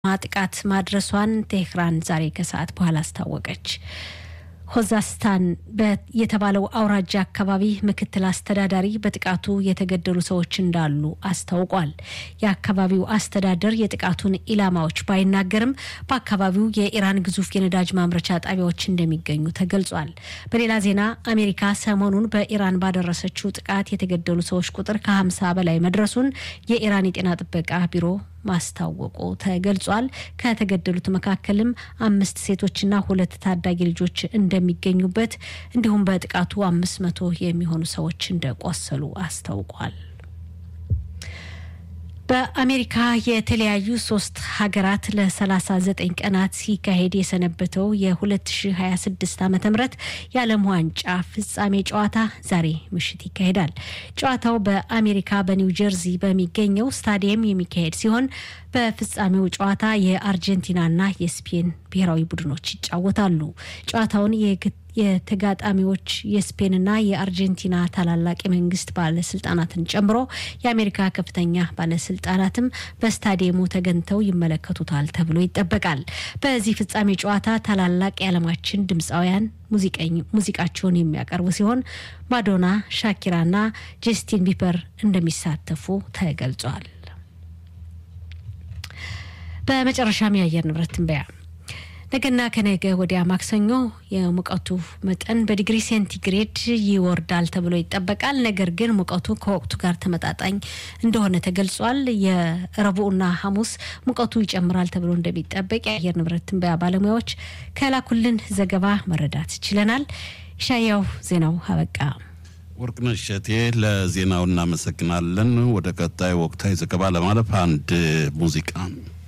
ጥቃት ማድረሷን ቴህራን ዛሬ ከሰዓት በኋላ አስታወቀች። ሆዛስታን የተባለው አውራጃ አካባቢ ምክትል አስተዳዳሪ በጥቃቱ የተገደሉ ሰዎች እንዳሉ አስታውቋል። የአካባቢው አስተዳደር የጥቃቱን ኢላማዎች ባይናገርም በአካባቢው የኢራን ግዙፍ የነዳጅ ማምረቻ ጣቢያዎች እንደሚገኙ ተገልጿል። በሌላ ዜና አሜሪካ ሰሞኑን በኢራን ባደረሰችው ጥቃት የተገደሉ ሰዎች ቁጥር ከ50 በላይ መድረሱን የኢራን የጤና ጥበቃ ቢሮ ማስታወቁ ተገልጿል። ከተገደሉት መካከልም አምስት ሴቶችና ሁለት ታዳጊ ልጆች እንደሚገኙበት እንዲሁም በጥቃቱ አምስት መቶ የሚሆኑ ሰዎች እንደቆሰሉ አስታውቋል። በአሜሪካ የተለያዩ ሶስት ሀገራት ለ39 ቀናት ሲካሄድ የሰነበተው የ2026 ዓ ም የዓለም ዋንጫ ፍጻሜ ጨዋታ ዛሬ ምሽት ይካሄዳል። ጨዋታው በአሜሪካ በኒው ጀርዚ በሚገኘው ስታዲየም የሚካሄድ ሲሆን በፍጻሜው ጨዋታ የአርጀንቲናና የስፔን ብሔራዊ ቡድኖች ይጫወታሉ። ጨዋታውን የተጋጣሚዎች የስፔንና የአርጀንቲና ታላላቅ የመንግስት ባለስልጣናትን ጨምሮ የአሜሪካ ከፍተኛ ባለስልጣናትም በስታዲየሙ ተገኝተው ይመለከቱታል ተብሎ ይጠበቃል። በዚህ ፍጻሜ ጨዋታ ታላላቅ የዓለማችን ድምፃውያን ሙዚቃቸውን የሚያቀርቡ ሲሆን ማዶና፣ ሻኪራና ጀስቲን ቢበር እንደሚሳተፉ ተገልጿል። በመጨረሻም የአየር ንብረት ትንበያ ነገና ከነገ ወዲያ ማክሰኞ የሙቀቱ መጠን በዲግሪ ሴንቲግሬድ ይወርዳል ተብሎ ይጠበቃል። ነገር ግን ሙቀቱ ከወቅቱ ጋር ተመጣጣኝ እንደሆነ ተገልጿል። የረቡዕና ሐሙስ ሙቀቱ ይጨምራል ተብሎ እንደሚጠበቅ የአየር ንብረት ትንበያ ባለሙያዎች ከላኩልን ዘገባ መረዳት ችለናል። ሻያው ዜናው አበቃ። ወርቅነሽ እሸቴ ለዜናው እናመሰግናለን። ወደ ቀጣይ ወቅታዊ ዘገባ ለማለፍ አንድ ሙዚቃ